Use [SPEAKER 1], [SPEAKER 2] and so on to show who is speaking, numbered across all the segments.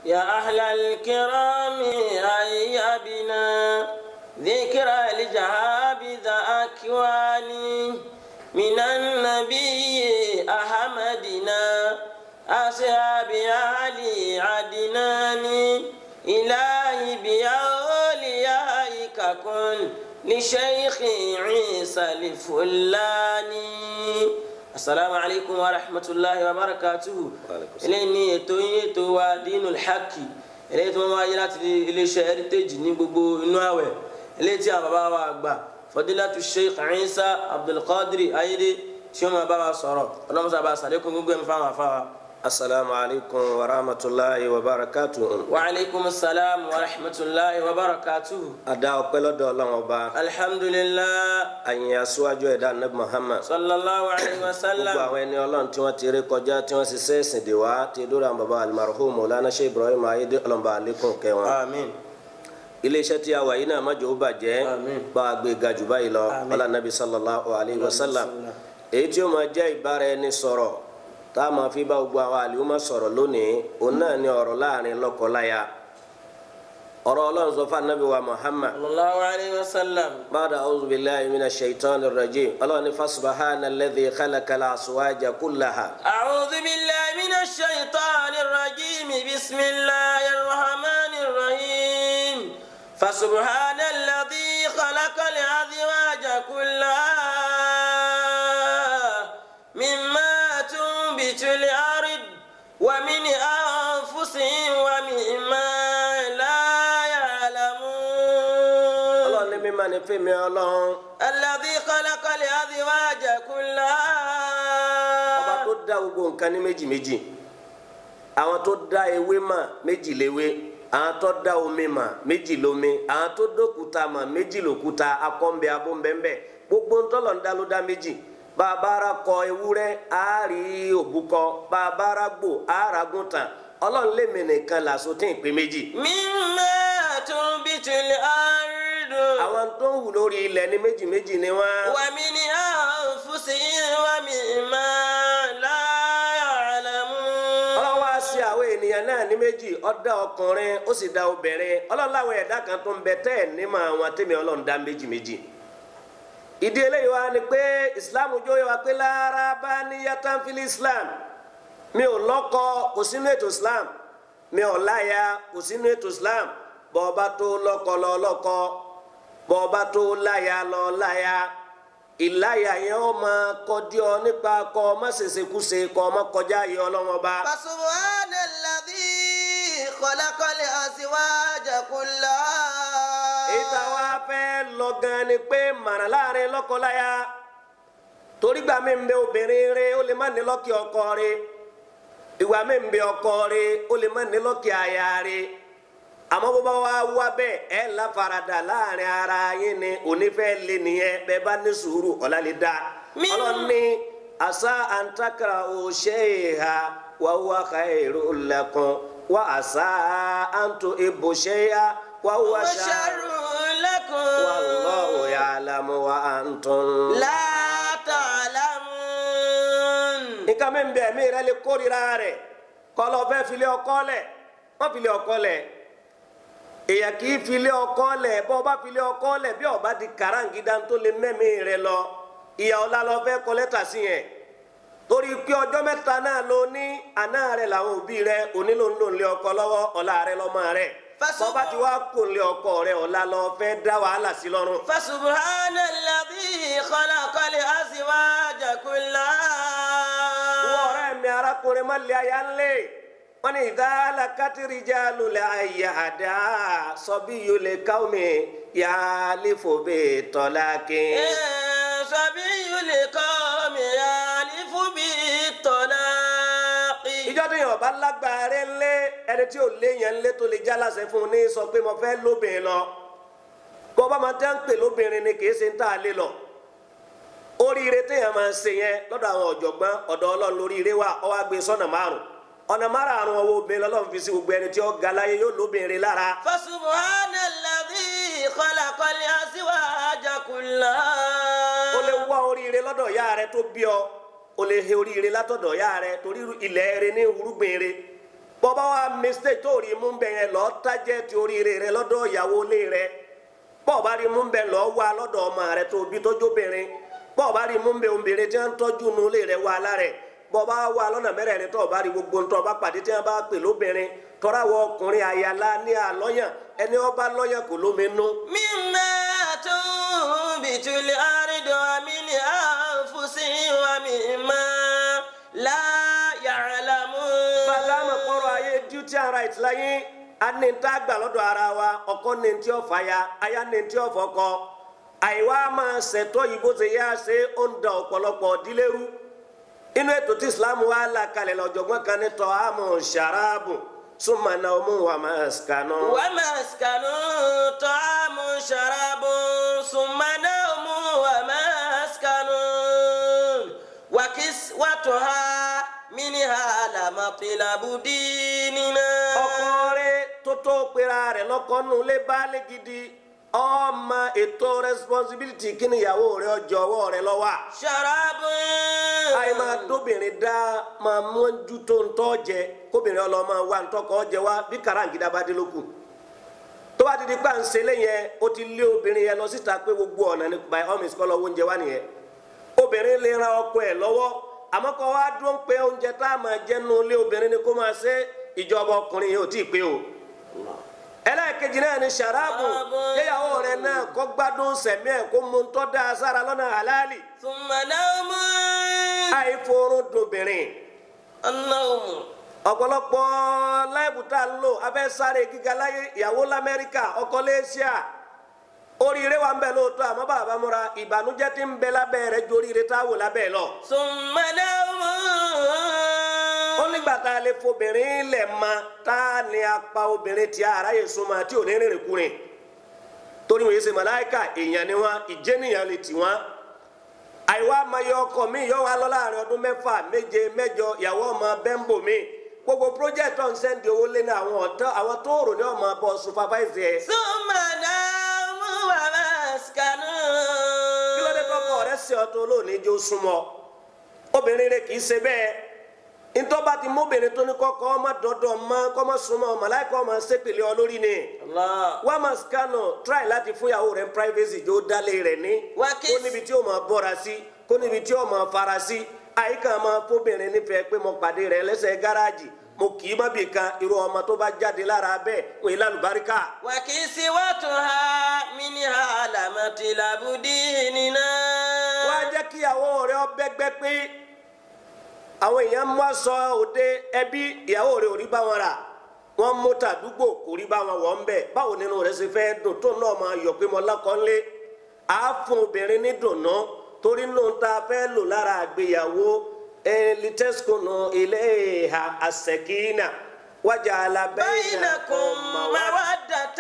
[SPEAKER 1] يا أهل الكرام هيا بنا ذكرى الجهابذ أكواني من النبي أحمدنا أصحاب علي عدنان إلهي بأوليائك كن لشيخ عيسى الفلاني السلام عليكم ورحمة الله وبركاته
[SPEAKER 2] Waalaikum salam.
[SPEAKER 1] eléyìí ní ètò yín ètò wa Dinul Haqi eléyìí tí wọ́n wáyé láti iléeṣẹ́ heritage ní gbogbo inú àwẹ̀ eléyìí tí àwọn bàbá wa àgbà Fadilatu Sheikh Isa Abdulqadir Ayinde tí wọ́n máa bá wa sọ̀rọ̀ ọlọ́mọṣà bá a sàlékún gbogbo ẹ̀mí fáwọn afáwa.
[SPEAKER 2] asalaamu alaykum wa rahmatulahi wa barakatuhu.
[SPEAKER 1] wa aleykum salaam wa rahmatulahi wa barakatuhu.
[SPEAKER 2] ada ọpẹ́ lọ́dọ̀ Ọlọ́run ọba
[SPEAKER 1] alhamdulilah
[SPEAKER 2] àyìn aṣáájú ẹ̀dá anabi muhammad
[SPEAKER 1] sallallahu alayhi wa
[SPEAKER 2] gbogbo
[SPEAKER 1] sallam.
[SPEAKER 2] àwọn ẹni Ọlọ́run tí wọ́n ti rí kọjá tí wọ́n sì sẹẹsìn dè wá ti dúró àwọn baba alimaruhu mọlánà ṣe ibrahim ayédè ọlọmọba alekun kẹwọn.
[SPEAKER 1] amiin.
[SPEAKER 2] iléeṣẹ́ tí a wà yìí náà má jò ó bàjẹ́
[SPEAKER 1] Àmín.
[SPEAKER 2] bá a gbé ga jù báyìí lọ
[SPEAKER 1] Àmín.
[SPEAKER 2] ọlá nàbí sallallahu alayhi wa sallam
[SPEAKER 1] sallam.
[SPEAKER 2] èyí tí ó máa jẹ́ ìbára ẹni sọ̀rọ̀ tá a máa fi bá gbogbo àwọn àlùmọ́ sọ̀rọ̀ lónìí òun náà ni ọ̀rọ̀ láàrin lọ́kọ-láya ọ̀rọ̀ ọlọ́run sọ fún anabi wa muhammad
[SPEAKER 1] sallallahu alayhi wa sallam.
[SPEAKER 2] بعد أعوذ بالله من الشيطان الرجيم الله فسبحان الذي خلق الأزواج كلها
[SPEAKER 1] أعوذ بالله من الشيطان الرجيم بسم الله الرحمن الرحيم فسبحان الذي خلق الأزواج كلها مما تنبت الأرض ومن أنفسهم ومما لا يعلمون
[SPEAKER 2] الله ní mímọ́ ni fẹ́mi ọlọ́run
[SPEAKER 1] الذي خلق الأزواج
[SPEAKER 2] ọba
[SPEAKER 1] كلها
[SPEAKER 2] tó dá gbogbo nǹkan ní méjì méjì àwọn tó dá ewé mà méjì léwé àwọn tó dá omi mà méjì lómi àwọn tó dókúta mà méjì lòkúta akọ́ńbẹ abóńbẹ́ńbẹ́ gbogbo ntọ́lọ̀ ń dá ló dá méjì bàbára kọ ewúrẹ́ àárí òbúkọ bàbára gbò àáragùntàn ọlọ́run lèmi nìkan làṣọ tí ì pé méjì.
[SPEAKER 1] مما تنبت الأرض
[SPEAKER 2] àwọn tó ń wù lórí ilẹ̀ ní méjì méjì ni wọ́n.
[SPEAKER 1] ومن أنفسهم ومما لا يعلمون
[SPEAKER 2] ọlọ́run wá sí àwọn ènìyàn náà ní méjì ó dá ọkùnrin ó sì dá obìnrin ọlọ́run láwọn ẹ̀dá kan tó ń bẹ tẹ́ ẹ̀ nímọ̀ àwọn tẹ́mi ọlọ́run dá méjì méjì. ìdí eléyìí wá ni pé islam jó yẹ wá pé lára bá ní yatanfili islam mi ò lọ́kọ kò sínú ètò islam mi ò láya kò sínú ètò islam bọ́ọ̀bá tó lọ́kọ lọ lọ́kọ bọ́ọ̀bá tó láya lọ láya ìláyà yẹn ó máa kọjú ọ nípa kọ ọ má ṣèṣekúṣe kọ ọ má kọjá yẹ ọlọ́wọ́n ọba.
[SPEAKER 1] فسبحان الذي خلق الأزواج كلها
[SPEAKER 2] èyí tá a wá fẹ́ lọ gan ni pé màrà láàrin lọ́kọláya torí gbà mí ń bẹ obìnrin rẹ ó lè má ní lọ́kì ọkọ rẹ ìwà mí ń bẹ ọkọ rẹ ó lè má ní lọ́kì aya rẹ àmọ́ bó bá wá wá bẹ́ẹ̀ ẹ̀ láfaradà láàrin ara yín ni onífẹ́ lé nìyẹn bẹ́ẹ̀ bá ní sùúrù ọ̀la lè dá
[SPEAKER 1] Mi-
[SPEAKER 2] ọlọ́ni asa antakara òṣèha wàhùwà khairu lakum wa asa antu ibùṣẹ́yà wàhùwà
[SPEAKER 1] وشر لكم
[SPEAKER 2] والله يعلم وأنتم
[SPEAKER 1] لا تعلمون
[SPEAKER 2] nǹkan mi bẹ mi rẹ lè kórìíra rẹ kọlọ fẹ filẹ ọkọ lẹ wọn filẹ ọkọ lẹ èèyàn kì í filẹ ọkọ lẹ bọ ọba filẹ ọkọ lẹ bí ọba di karangida tó lè mẹmí rẹ lọ ìyá ọlá lọ fẹ kọ lẹ́tà sí yẹn torí pé ọjọ́ mẹ́ta náà ló ní àná rẹ làwọn òbí rẹ onílò ń lò ń lé ọkọ lọ́wọ́ ọlá rẹ lọ́mọ rẹ
[SPEAKER 1] Fásitì-
[SPEAKER 2] bọba ti wá kò ń lé ọkọ rẹ ọlá lọ fẹ dá wàhálà sí lọ́rùn.
[SPEAKER 1] فسبحان الذي خلق الأزواج
[SPEAKER 2] wọ́n
[SPEAKER 1] كلها
[SPEAKER 2] ọ̀rẹ́ mi arákùnrin má lé aya ńlẹ̀ wọ́n ní ìdálà kátìrìjà lulẹ̀ àyà àdá sọ́bí yóò lè káwọn mi yà á lè fò bẹ́ẹ̀ tọ́lá kí.
[SPEAKER 1] صبي لقوم يعرف بالطلاق
[SPEAKER 2] ìjọ tó yàn ọba lágbára ńlẹ̀ ẹni tí ò léyàn ńlẹ̀ tó lè já láṣẹ fún un ní sọ pé mo fẹ́ lóbìnrin lọ kó bá máa tẹ́ ń pè lóbìnrin ni kì í ṣe ń tà lé lọ oríire téèyàn máa ń ṣe yẹn lọ́dọ̀ àwọn ọ̀jọ̀gbọ́n ọ̀dọ̀ ọlọ́run lóríire wà ó wá gbé sọ́nà márùn ọ̀nà márùn ọwọ́ obìnrin lọ́lọ́run fi sí gbogbo ẹni tí ó ga láyé yóò lóbìnrin lára
[SPEAKER 1] فسبحان الذي خلق الأزواج
[SPEAKER 2] ó lè
[SPEAKER 1] كلها
[SPEAKER 2] wá oríire lọ́dọ̀ ìyá rẹ tó bí ọ ó lè he oríire látọ̀dọ̀ ìyá rẹ torí ilẹ̀ rẹ ní irúgbìn rẹ bọ́bá wa mistake tó rí mú bẹ́ẹ̀ yẹn lọ́ọ́ tájẹ́ ti oríire rẹ lọ́dọ̀ ìyàwó ilé rẹ bọ́ọ̀bá rí mú bẹ́ẹ̀ lọ́ọ́ wá lọ́dọ̀ ọmọ rẹ tó bí tójóbìnrin bọ́ọ̀bá rí mú bẹ́ẹ̀ obìnrin tí wọ́n ń tọ́jú nu ilé rẹ wá lára rẹ̀ bọ́ọ̀bá wá lọ́nà mẹ́rẹ̀ẹ̀rin tó bá rí gbogbo ntọ́ bá pàdé tí wọ́n bá pè lóbìnrin tọ́ra wọ ọkùnrin àyàlá ní àlọ́yàn ẹni ọba lọ́yàn kò lómi nú.
[SPEAKER 1] مما تنبت الأرض ومن أنفسهم ومما لا يعلمون
[SPEAKER 2] bàtà àmọ̀ kọ́rọ̀ ayé duty and right láyé a ní ní tá a gbà lọ́dọ̀ ara wa ọkọ ní ní tí ó fà ya aya ní ní tí ó fọkọ àìwá máa ṣètọ́ yìí bó ṣe yá ṣe ó ń da ọ̀pọ̀lọpọ̀ dílérú inú ètò tí Islam wà là kalẹ̀ lọ́jọ̀gbọ́n kan ní tọ́ àmọ̀ ṣàràbù súnmọ́ náà mú wa máa ṣàkánná.
[SPEAKER 1] ومسكن طعام شراب ثم نوم ومسكن وكسوتها منها لمطلب ديننا
[SPEAKER 2] ọkọ rẹ̀ tó tó pera rẹ̀ lọ́kọ nù lé baálé gidi ọmọ ètò responsibility kí ni ìyàwó rẹ̀ ọjọ́ ọwọ́ rẹ̀ lọ́wọ́
[SPEAKER 1] شراب
[SPEAKER 2] àyè máa dóbìnrin dá máa mójú tó ń tọ́ jẹ kóbìnrin ọlọ́mọ wa ń tọkọ jẹ wá bí karangida bá dé lókù tó bá ti di pàǹsẹ̀ lẹ́yìn o ti lé obìnrin yẹn lọ síta pé gbogbo ọ̀nà ní by all means kọ́ lọ oúnjẹ wá nìyẹn obìnrin lè ran ọkọ ẹ̀ lọ́wọ́ àmọ́ kọ́ wá dúró ń pé oúnjẹ tá a máa jẹ́ nu ilé obìnrin ni kó máa ṣe ìjọba ọkùnrin yìí ò tí ì pé o ẹlẹ́ẹ̀kejì náà ni sàráàbù yẹ́yàwó rẹ̀ náà kọ́ gbádùn sẹ̀mí ẹ̀ kó mu tọ́ da sára lọ́nà halali
[SPEAKER 1] ثم نوم
[SPEAKER 2] àìforún dobìnrin
[SPEAKER 1] النوم
[SPEAKER 2] ọ̀pọ̀lọpọ̀ láìpù tá a ń lò abẹ́ sáré gíga láyé ìyàwó lamẹ́ríkà ọkọ lẹ́ṣíà oríire wa ń bẹ lóòótọ́ àmọ́ bàbá múra ìbànújẹ́ tí ń bẹ lábẹ́ rẹ̀ ju oríire tá a wò lábẹ́ lọ.
[SPEAKER 1] ثم نوم
[SPEAKER 2] ó nígbà tá a lè fobìnrin lẹ̀ ma tá a ní apá obìnrin tí ara yẹ súnmọ́ tí ò ní rìnrìn kúrin torí wọn yé ṣe màláìka èèyàn ni wọn ìjẹnìyàn lè tì wọn àìwá amayọ ọkọ mi yọ wá lọ láàrin ọdún mẹ́fà méje mẹ́jọ ìyàwó ọmọ bẹ́ńbò mi gbogbo project ọ̀hún sẹ́ndì owó lé ní àwọn ọ̀tọ́ àwọn tó rò ní ọmọ bọ́ supervise ẹ̀
[SPEAKER 1] ثم نوم ومسكن
[SPEAKER 2] kí ló dé tọkọ rẹ sí ọtọ olóòní jó súnmọ́ obìnrin rẹ kì í ṣe bẹ́ẹ̀ ntọ́ba ti móbìnrin tó ní kọ́kọ́ ọmọ dọ́dọ̀ mọ́ kọ́mọ súnmọ́ màláìkọ́ ọmọ sépèlé ọ lórí ni
[SPEAKER 1] الله
[SPEAKER 2] wọ́n máa skanu try láti fún ìyàwó rẹ̀ privacy jó dálé rẹ̀ ní
[SPEAKER 1] Wá kí-
[SPEAKER 2] kó níbi tí ó máa bọ́ra sí kó níbi tí ó máa fara sí àyíká máa fóbìnrin nífẹ̀ẹ́ pé mo pàdé rẹ̀ lẹ́sẹ̀ gáràjì mo kì í má bì kan irú ọmọ tó bá jáde lára bẹ́ẹ̀ wọ́n yìí lálùbáríkà.
[SPEAKER 1] وكسوتها منها لمطلب ديننا
[SPEAKER 2] wá jẹ́ kí ìyàwó rẹ̀ ọ bẹ́gbẹ́ pé àwọn èèyàn mú aṣọ òde ẹbí ìyàwó rẹ̀ ò rí bá wọn rà wọ́n mú tàdúgbò kò rí bá wọn wọ̀ ń bẹ̀ báwo nínú rẹ̀ ṣe fẹ́ dùn tó náà máa yọ̀ pé mo lákọ́lé á fún obìnrin ní dùnú torí nù tá a fẹ́ lò lára àgbéyàwó elitẹ́sùkùnù ilé ìhà àṣẹkínà wájà alábẹ́yìn
[SPEAKER 1] بينكم مودة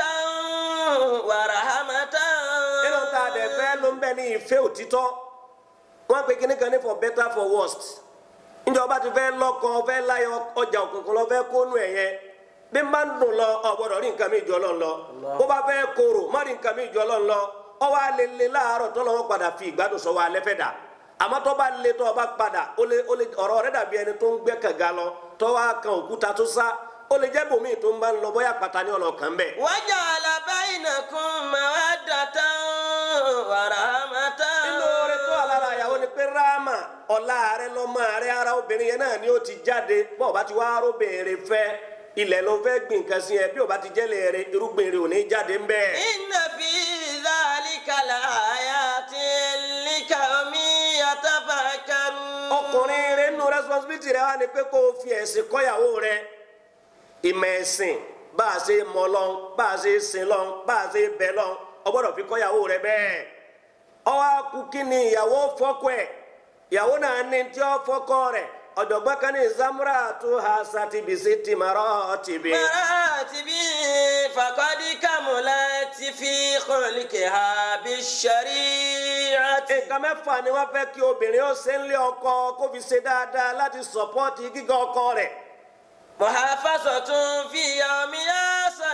[SPEAKER 1] ورحمة
[SPEAKER 2] nínú tá a dẹ̀ fẹ́ ló ń bẹ ní ìfẹ́ òtítọ́ wọ́n pe kíní kan ní for better for worst níjọba ti fẹ́ lọ́kọ fẹ́ láyọ ọjà òkùnkùn lọ fẹ́ kónú ẹ̀ yẹn bí n bá ń dùn lọ ọ gbọ́dọ̀ rí nǹkan mi jọ lọ́n lọ bó bá fẹ́ korò má rí nǹkan mi jọ lọ́n lọ ọ wá lè le láàárọ̀ tó lọ́wọ́ padà fi ìgbádùn sọ wa lẹ́fẹ̀ẹ́ dà àmọ́ tó bá le tó o bá padà ó lè ó lè ọ̀rọ̀ rẹ̀ dàbí ẹni tó ń gbẹ́ kànga lọ tó wá kan òkúta tó sá ó lè jẹ́ bòmíì tó ń bá ń lọ bóyá pàtàkì ọlọ́kàn bẹ́ẹ̀.
[SPEAKER 1] وجعل بينكم مودة ورحمة
[SPEAKER 2] nínú oore tó wà lára ìyàwó ni pé ráàmà ọ̀la rẹ lọ́mọ rẹ ara obìnrin yẹn náà ni ó ti jáde bọ́ ọba ti wá arábìnrin fẹ́ ilẹ̀ ló fẹ́ gbìn nǹkan sí ẹ bí ọba ti jẹ́lẹ̀ rẹ irúgbìn rẹ ò ní jáde ń bẹ́ẹ̀.
[SPEAKER 1] إن في ذلك لآيات لقوم يتفكرون
[SPEAKER 2] ọkùnrin rẹ nínú responsibility rẹ wá ni pé kó o fi ẹ̀sìn kọ́yàwó rẹ ìmọ̀ ẹ̀sìn bá a ṣe mọ lọ́n bá a ṣe sin lọ́n bá a ṣe bẹ lọ́n o gbọ́dọ̀ fi kọ́yàwó rẹ bẹ́ẹ̀ ọwọ́ akú kí ni ìyàwó fọ́kọ ẹ̀ ìyàwó náà ní tí ó fọ́kọ rẹ̀ ọ̀jọ̀gbọ́n kan ní zamura tó ha sátibisi tìmọ̀rọ̀ tìbí.
[SPEAKER 1] مراتب فقد كملت في خلقها بالشريعة
[SPEAKER 2] nǹkan mẹ́fà ni wọ́n fẹ́ kí obìnrin ó ṣe ń lé ọkọ kó fi ṣe dáadáa láti sọ̀pọ́ọ̀tì gíga ọkọ rẹ̀.
[SPEAKER 1] محافظة في يومها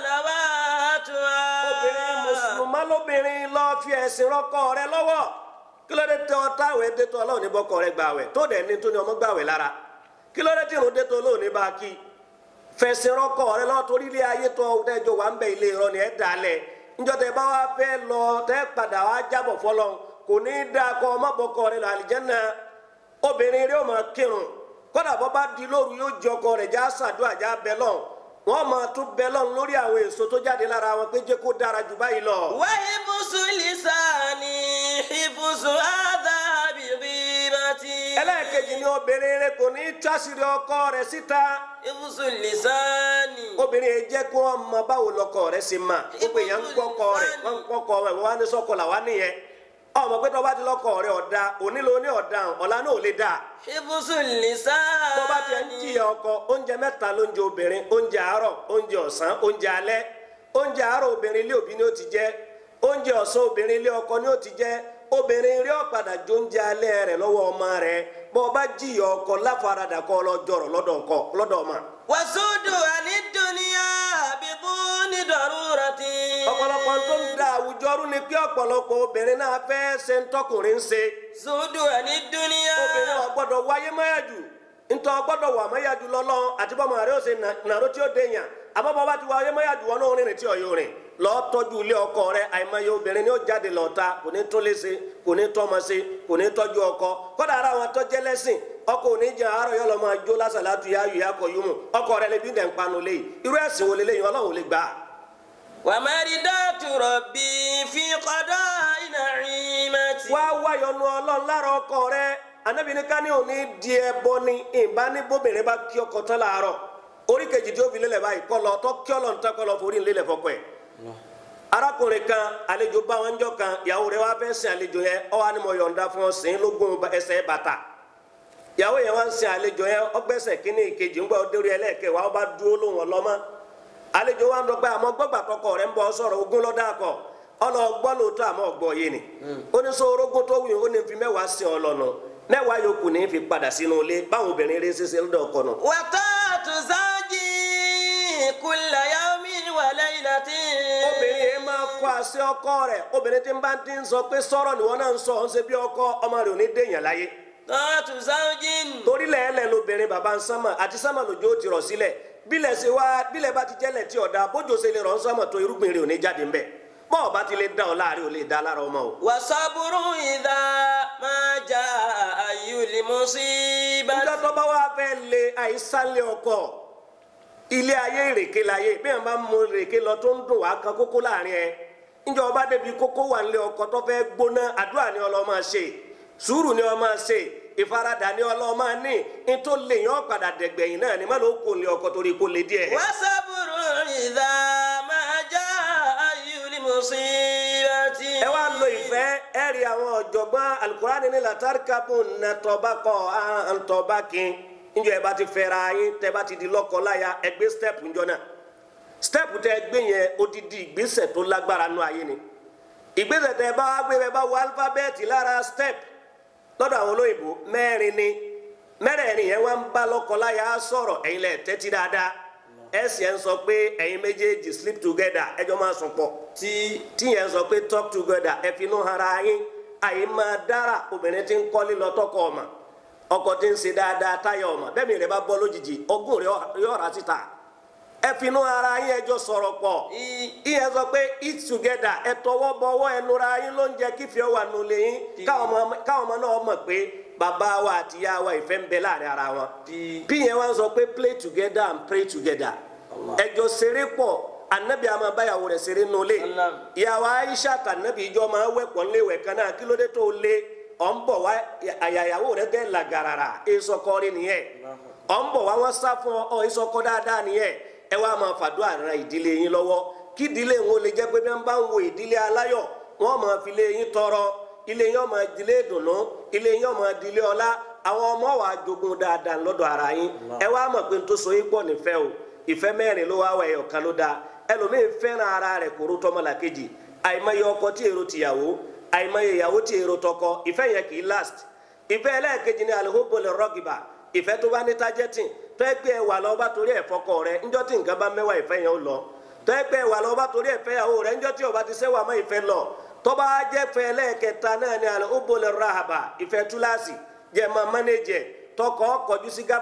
[SPEAKER 1] صلواتها
[SPEAKER 2] obìnrin mùsùlùmá lóbìnrin lọ fi ẹ̀sìn rọ́kọ rẹ̀ lọ́wọ́ kí ló dé tẹ ọ táwẹ̀ dé tó ọlọ́run ní bọ́kọ rẹ̀ gbàwẹ̀ tó dẹ̀ ní tó ní ọmọ gbàwẹ̀ lára kí ló dé tí irun dé tó olóòní bá kí fẹsẹ̀ rọ́kọ̀ rẹ lọ́wọ́ torí ilé ayé tó ọ̀dẹ́jọ wà ń bẹ ilé irọ́ ni ẹ̀ dalẹ̀ níjọ́ tẹ bá wá fẹ́ lọ tẹ́ padà wá jábọ̀ fọlọ́ kò ní í dáa kọ́ ọmọbọkọ rẹ lọ àlìjẹ́nà obìnrin rẹ ó máa kírun kódà bọ́ bá di lóru yóò jẹ ọkọ rẹ̀ já sàdúrà já bẹ lọ́n wọ́n máa tún bẹ lọ́n lórí àwọn èso tó jáde lára wọn pé jẹ́ kó dára jù báyìí lọ.
[SPEAKER 1] وحفظ لساني حفظ آداب غيبتي
[SPEAKER 2] ẹlẹ́ẹ̀kejì ni obìnrin rẹ kò ní í tásìrì ọkọ rẹ̀ síta
[SPEAKER 1] حفظ لساني
[SPEAKER 2] obìnrin yẹn jẹ́ kó wọn mọ báwo lọkọ rẹ̀ ṣe mà gbogbo èèyàn ń gbọ́kọ rẹ̀ wọ́n ń gbọ́kọ rẹ̀ wọ́n wá ní sọ́kọ làwa nìyẹn ọmọ pé tó bá ti lọkọ rẹ̀ ọ̀dà onílò ní ọ̀dà ọ̀la náà ò lè dáa
[SPEAKER 1] حفظ اللسان
[SPEAKER 2] bó bá tiẹ̀ ń jìyà ọkọ oúnjẹ mẹ́ta lóúnjẹ obìnrin oúnjẹ àárọ̀ oúnjẹ ọ̀sán oúnjẹ alẹ́ oúnjẹ àárọ̀ obìnrin ilé òbí ni ó ti jẹ oúnjẹ ọ̀sán obìnrin ilé ọkọ ni ó ti jẹ obìnrin rí ọ̀padà jó oúnjẹ alẹ́ rẹ̀ lọ́wọ́ ọmọ rẹ̀ bó bá jìyà ọkọ láfaradà kọ́ lọ́jọ́rọ̀ lọ́dọ̀ ọkọ lọ́dọ̀ ọmọ.
[SPEAKER 1] وصد عن الدنيا بدون ضرورة
[SPEAKER 2] ọ̀pọ̀lọpọ̀ tó ń da àwùjọ rú ni pé ọ̀pọ̀lọpọ̀ obìnrin náà fẹ́ ṣe ń tọkùnrin ń ṣe
[SPEAKER 1] صد عن الدنيا
[SPEAKER 2] obìnrin ò gbọ́dọ̀ wáyé mọ́yàjù ntọ́ gbọ́dọ̀ wà mọ́yàjù lọ́lọ́ àti bọ́mọ rẹ ó ṣe nà- nàró tí ó dènyàn àmọ́ bọ́ bá ti wáyé mọ́yàjù wọn náà rìnrìn tí ò yóò rìn lọ́ọ́ tọ́jú ilé ọkọ rẹ àìmọye obìnrin ni ó jáde lọ́ta kò ní tún lé ṣe kò ní tọ́mọ ṣe kò ní tọ́jú ọkọ kọ́dà ara wọn tó jẹ́ lẹ́sìn ọkọ òní jẹ àárọ̀ yọ lọ máa jó lásàlátù yá yù yá kọ yú mu ọkọ rẹ lè bí dẹ̀ ń panu lé yìí irú ẹ̀sìn wo lélẹ́yìn ọlọ́run ò lè gbà á.
[SPEAKER 1] ومردات ربي في قضاء نعيمتي
[SPEAKER 2] wá wáyọnu ọlọ́run lára ọkọ rẹ anabi ní ká ní òní di ẹbọ ni ìbá ní bóbìnrin bá kí ọkọ tán láàárọ̀ orí kejì tí ó fi lélẹ̀ báyìí kọ́ lọ tọ́ kí ọlọ́run tán kọ́ lọ forí lélẹ̀ fọkọ ẹ̀ arákùnrin kan àlejò bá wọn jọ kan ìyàwó rẹ̀ wá fẹ́ sin àlejò yẹn ọ wá ní mo yọ̀ǹda fún ọ sìn lógún ẹsẹ̀ bàtà ìyàwó yẹn wá ń sin àlejò yẹn ọgbẹ́sẹ̀ kínní ìkejì ńgbà ọdẹ́rẹ́ ẹlẹ́ẹ̀kẹ́ wa ọba dúró lóhùn ọlọ́mọ àlejò wa ń dọgba àmọ́ gbọ́gbà tọkọ rẹ̀ ń bọ̀ sọ̀rọ̀ ogún lọ́dà kọ ọlọ gbọ́ lóòótọ́ àmọ́ ọgbọ́ yé ni ó ní sọ orógún tó wù ó ní fi mẹ́wàá sin ọlọ́nà mẹ́wàá yòókù ní fi padà sínú ilé báwọn obìnrin rí ṣiṣẹ́ lọ́dọ̀ ọkọ nù.
[SPEAKER 1] وطاعة زوجي كل يوم وليلة
[SPEAKER 2] obìnrin yẹn máa kọ àṣẹ ọkọ rẹ̀ obìnrin tí ń bá ti ń sọ pé sọ̀rọ̀ ni wọ́n náà ń sọ ọ́n ṣe bí ọkọ ọmọ rẹ̀ ò ní dèèyàn láyé
[SPEAKER 1] طاعة زوج
[SPEAKER 2] torí lẹ́ẹ̀lẹ́ lobìnrin bàbá ń sánmà àti sánmà lòjó ti rọ̀ sílẹ̀ bílẹ̀ ṣe wá bílẹ̀ bá ti jẹ́lẹ̀ tí ọ̀dà bójú ṣe lè rọ̀ ń sánmà tó irúgbìn rẹ̀ ò ní jáde ńbẹ̀ bọ́ọ̀ bá ti lè dá ọ láàrin ò lè dá lára ọmọ o.
[SPEAKER 1] وصبر إذا ما جاء أي المصيبة
[SPEAKER 2] ìjọ tó bá wá fẹ́ lé àìsàlẹ̀ ọkọ ilé ayé ìrèké láyé bí wọn bá mú ìrèké lọ tó ń dùn wá kan kókó láàrin ẹ níjọ ọba débi kókó wà nílé ọkọ tó fẹ́ gbóná àdúrà ni ọlọ́ máa ṣe sùúrù ni ọ máa ṣe ìfaradà ni ọlọ́ máa ní nítorí lè yàn padà dẹ̀gbẹ̀yìn náà ni má ló kó lé ọkọ torí kó lé díẹ̀.
[SPEAKER 1] وصبر إذا ما جاء أي المصيبة
[SPEAKER 2] ẹ wá lo ìfẹ́ ẹ rí àwọn ọ̀jọ̀gbọ́n alukurani ní latarikabu nàtọ́bakọ̀ àǹtọ́bakin níjọ ẹ bá ti fẹ́ra yín tẹ bá ti di lọ́kọláya ẹ gbé step njọ náà step tẹ gbé yẹn odidi ìgbésẹ̀ tó lágbára nù ayé ni ìgbésẹ̀ tẹ bá wá gbé bẹ bá wọ alifábẹ́ẹ̀tì lára step lọ́dọ̀ àwọn olóyìnbó mẹ́rin ni mẹ́rẹ̀ẹ̀rin yẹn wá ń bá lọ́kọláya sọ̀rọ̀ ẹ̀yin lẹ̀ tẹ́tí dáadáa ẹ̀ sì ẹ̀ ń sọ pé ẹ̀yin méjèèjì sleep together ẹjọ́ máa sùn pọ̀
[SPEAKER 1] tí
[SPEAKER 2] tíyẹn sọ pé talk together ẹ fi inú hara yín àyè máa dára obìnrin tí ń kọ́lé lọ tọkọ ọmọ ọkọ tí ń ṣe dáadáa táyà ọmọ bẹ́ẹ̀ mi rẹ̀ bá bọ́ lójijì ogún rẹ̀ yóò rà síta ẹ fi inú hara yín ẹjọ́ sọ̀rọ̀ pọ̀ ìyẹn sọ pé eat together ẹ tọwọ́ bọwọ́ ẹ nura yín ló ń jẹ kífìẹ́ wà nulẹ̀ yín káwọn ọmọ káwọn ọmọ náà mọ̀ pé bàbá wa àti ìyá wa ìfẹ́ ń bẹ láàrin ara wọn
[SPEAKER 1] Bí-
[SPEAKER 2] bí yẹn wá ń sọ pé play together and pray together ẹjọ́ ṣeré pọ̀ anabi ama báyàwó rẹ̀ ṣeré nulẹ̀
[SPEAKER 1] Allah.
[SPEAKER 2] ìyàwó aisha kànábì ìjọ máa wẹ̀ pọ̀ níléèwẹ̀ kan náà kí ló dé tó lé ọ̀ ń bọ̀ wá àyàyàwó rẹ̀ dẹ́ làgàràrà èsọkọrin nìyẹn ọ̀ ń bọ̀ wá wọ́n sá fún ọ ọ̀ èsọkọ dáadáa nìyẹn ẹ wá máa fàdúrà ran ìdílé yín lọ́wọ́ kí ìdílé wọn lè jẹ́ pé bí wọ́n bá ń wo ìdílé aláyọ̀ wọ́n máa fi lé yín tọrọ ilé yín ó máa dilé ìdùnnú ilé yín ó máa dilé ọlá àwọn ọmọ wa jogun dáadáa lọ́dọ̀ ara yín ẹ wá mọ̀ pé n tó so yín pọ̀ nífẹ̀ẹ́ o ìfẹ́ mẹ́rin ló wá wà ẹ̀yọ̀ kan ló dáa ẹlòmíín fẹ́ràn ara rẹ̀ kóró tọmọlàkejì àìmọye ọkọ tí èrò tìyàwó àìmọye ìyàwó tí èrò tọkọ ìfẹ́ yẹn kì í last ìfẹ́ ẹlẹ́ẹ̀kejì ni alihobole rọgìbà ìfẹ́ tó bá ní tájẹ́tì tó ẹ pé ẹwà lọ́ọ́ bá torí ẹ̀ fọkọ rẹ ńjọ́ tí nǹkan bá mẹ́wàá ìfẹ́ yẹn ó lọ tó ẹ pé ẹwà lọ́ọ́ bá torí ẹ̀ fẹ́yàwó rẹ ńjọ́ tí ọba ti sẹ́wà mọ́ ìfẹ́ lọ tó bá jẹ́ fẹ́ ẹlẹ́ẹ̀kẹta náà ni alihobole rahaba ìfẹ́ túláàsì jẹ́ máa mánéjẹ tọkọ kọjú sí gabas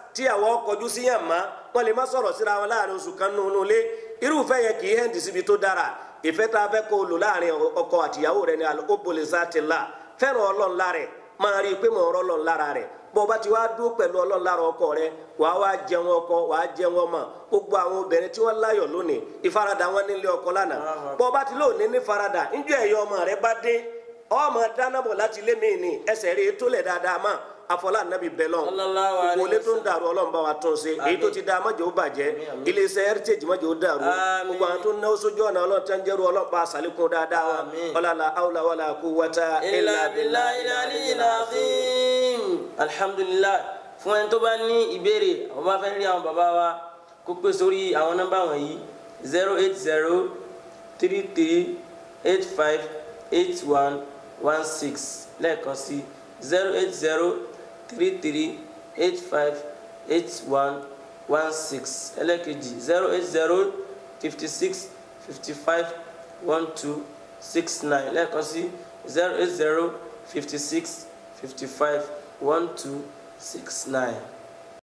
[SPEAKER 2] tíyàwó kọjú sí yàn má wọn lè má sọ̀rọ̀ síra wọn láàrin oṣù kan nínú ilé irúfẹ́ yẹn kì í hẹ́ǹdì síbi tó dára ìfẹ́ tá a fẹ́ kó o lò láàrin ọkọ àtìyàwó rẹ ni al-hubbu zatillah fẹ́ràn ọlọ́run lára rẹ̀ máa rí i pé mò ń rọ́ ọlọ́run lára rẹ̀ bó o bá ti wá dúró pẹ̀lú ọlọ́run lára ọkọ rẹ wàá wá jẹun ọkọ wàá jẹun ọmọ gbogbo àwọn obìnrin tí wọ́n láyọ̀ lónìí ìfaradà wọn nílé ọkọ lánàá bó o bá ti lóòní ní faradà níjọ́ ẹ̀yọ́ ọmọ rẹ bá dé ọmọ dánábọ̀ láti lé mi ní ẹsẹ̀ rí tó lẹ̀ dáadáa mọ́ afọlá nàbí bẹlọ́n
[SPEAKER 1] Sallallahu alaihi
[SPEAKER 2] gbogbo ilé tó ń dàrú ọlọ́run bá wa tún ṣe èyí tó ti da mọ́jọ́ ó bàjẹ́ iléeṣẹ́ heritage mọ́jọ́ ó dàrú
[SPEAKER 1] Àmín.
[SPEAKER 2] gbogbo àwọn tó ń náwó sójú ọ̀nà ọlọ́run tó ń jẹ́rú ọlọ́run bá sàlékún dáadáa wọn
[SPEAKER 1] Àmín.
[SPEAKER 2] ọlọ́la awla wala quwwata
[SPEAKER 1] illa billahi al-aliyyil azim alhamdulillah fún ẹni tó bá ní ìbéèrè àwọn bá fẹ́ rí àwọn bàbá wa kó pè sórí àwọn nọ́mbà wọ̀nyí zero eight zero three three eight five eight one one six lẹ́ẹ̀kan sí zero eight zero three three eight five eight one one six ẹlẹ́ẹ̀kejì zero eight zero fifty six fifty five one two six nine lẹ́ẹ̀kan sí zero eight zero fifty six fifty five one two six nine.